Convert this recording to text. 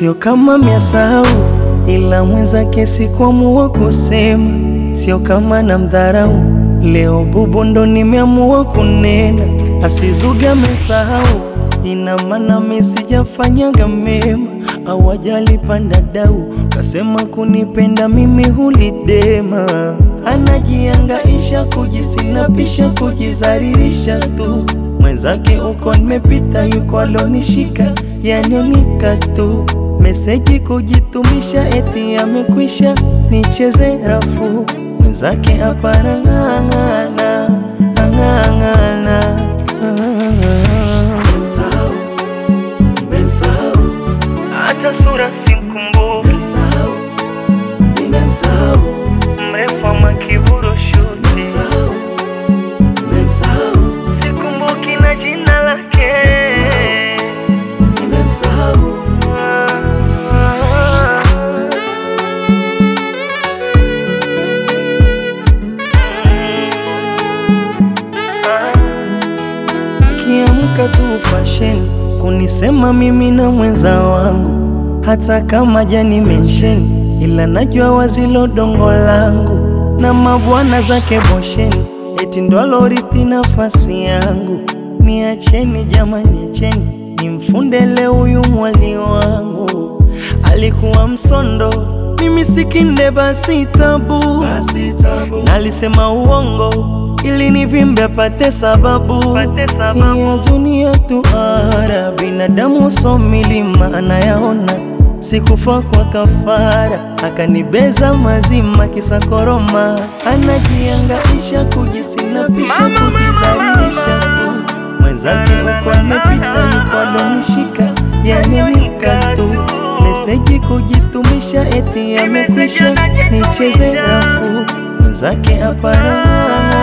sio kama miasahau, ila mwenzake sikuamua kusema, sio kama na mdharau. Leo bubu ndo nimeamua kunena, asizuge amesahau, ina maana mimi sijafanyaga mema au ajali panda dau, kasema kunipenda mimi hulidema, anajiangaisha kujisinapisha kujizaririsha tu mwenzake uko nimepita, yuko alonishika yanika tu meseji kujitumisha, eti amekwisha nicheze rafu mwenzake hapana ng'ang'ana ng'ang'ana Nimemsahau, nimemsahau, hata sura simkumbuki, nimemsahau, nimemsahau, mrefu ama kiburu shuti, nimemsahau, nimemsahau, sikumbuki na jina lake nimemsahau. Akiamka tu fashion kunisema mimi na mwenza wangu, hata kama jani mention, ila najua wazilo dongo langu na mabwana zake bosheni, eti ndo alorithi nafasi yangu. Niacheni jamani, acheni nimfundele huyu mwali wangu, alikuwa msondo, mimi sikinde, basi tabu Basi tabu, Nalisema uongo ili nivimbe apate sababu ya dunia tuara binadamu so milima anayaona sikufa kwa kafara akanibeza mazima kisa koroma anajiangaisha kujisinapisha kujizalilisha tu mwenzake uko nimepita yuko alonishika yanenika tu meseji kujitumisha eti amekwisha nicheze rafu mwenzake hapana